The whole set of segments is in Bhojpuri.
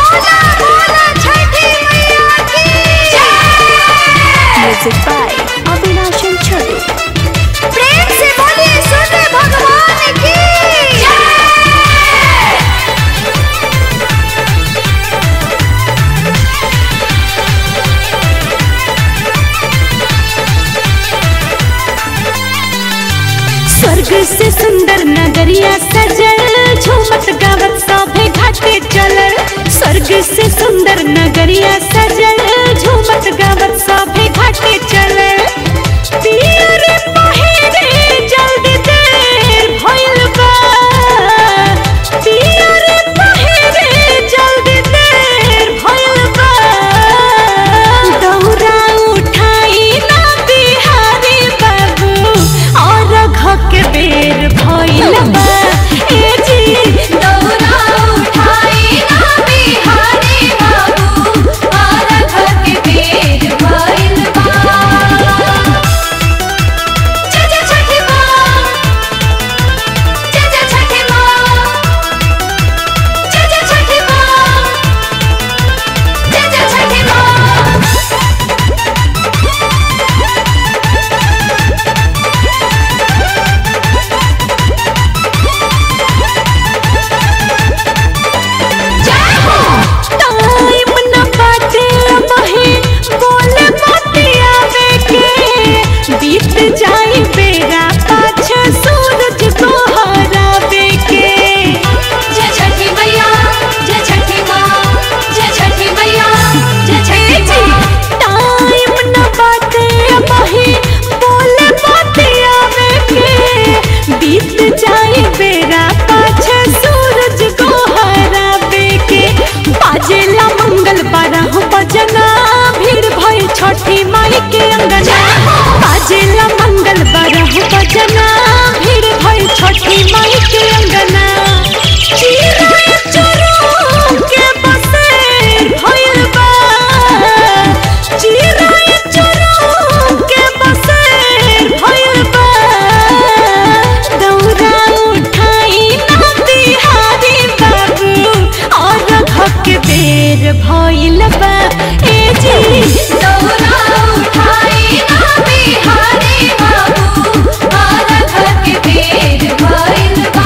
बोला बोला छठी मैया की Music by Avinash and Chotu. प्रेम से बोलिए सूर्य भगवान की स्वर्ग से सुंदर नगरिया सजल झूमत गावत सभे घाटे चलल स्वर्ग से सुंदर नगरिया सजल झूमत गावत सभे घाटे चलल पियर पहिरे जल्दी देर भइल बा पियर पहिरे जल्दी देर भइल बा दौरा उठाई ना बिहारी बाबू और घक बेर भइल बा ए जी दौरा उठाई ना बिहारी बाबू और घर के बेर भइल बा जय जय छठी माँ जय जय छठी माँ जय जय छठी माँ जय जय छठी माँ टाइम न बाटे महे बोले बतियावे के बीत जाई बेरा पाछे सूरज को हरावे के जय छठी मैया जय छठी माँ जय छठी मैया जय छठी माँ टाइम न बाटे महे बोले बतियावे के बीत जाई बेरा पाछे सूरज को हरावे के बाजेला मंगल बारह बजना भीड़ भई छठी माई के अंगना बाजेला मंगल बारह बजना भीड़ भई छठी माई के अंगना चिराय चोरों के बसेर भइल बा चिराय चोरों के बसेर भइल बा दौरा उठाई ना बिहारी बाबू और घक बेर भइल बा ए जी दौरा उठाई ना बिहारी बाबू और घर के बेर भइल बा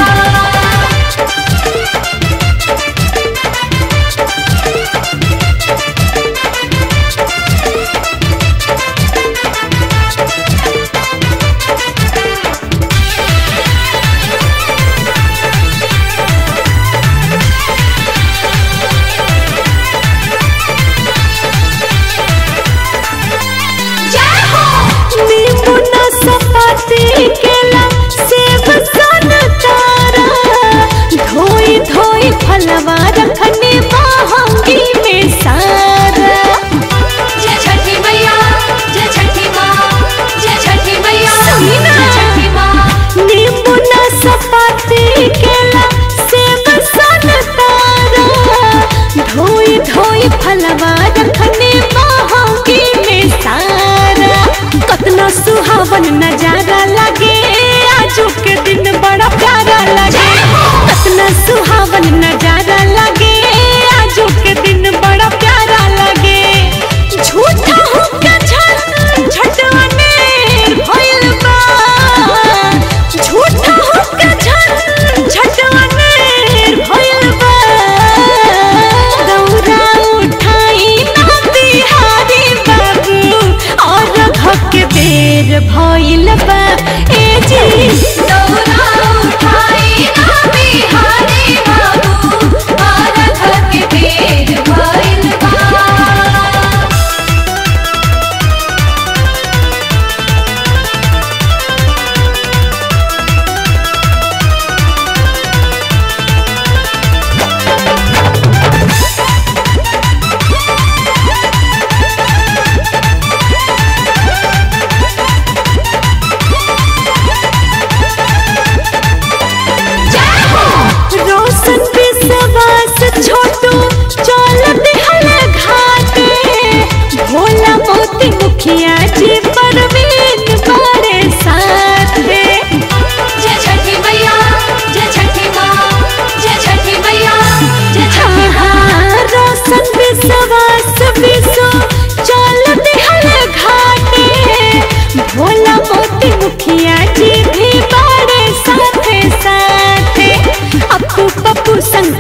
जय हो नींबू नाशपाती केला सेब संतरा धोई धोई फलवा रखने महंगी में सारा जय छठी मैया जय छठी माँ जय छठी मैया सुनी ना। जय छठी माँ नींबू नाशपाती केला सेब संतरा धोई धोई फलवा रखने महंगी में सारा कतना सुहावन नजारा लगे आजू के दिन बड़ा प्यारा लगे कतना सुहावन नजारा लगे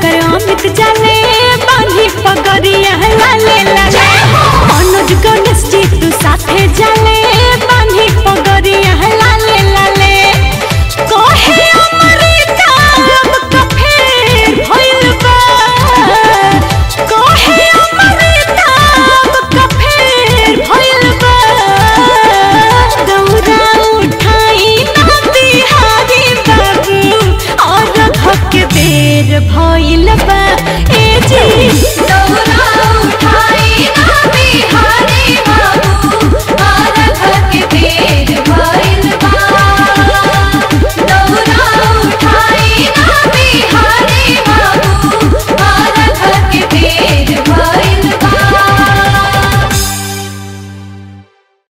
सागर अमित जाले बांधी पगड़िया लाले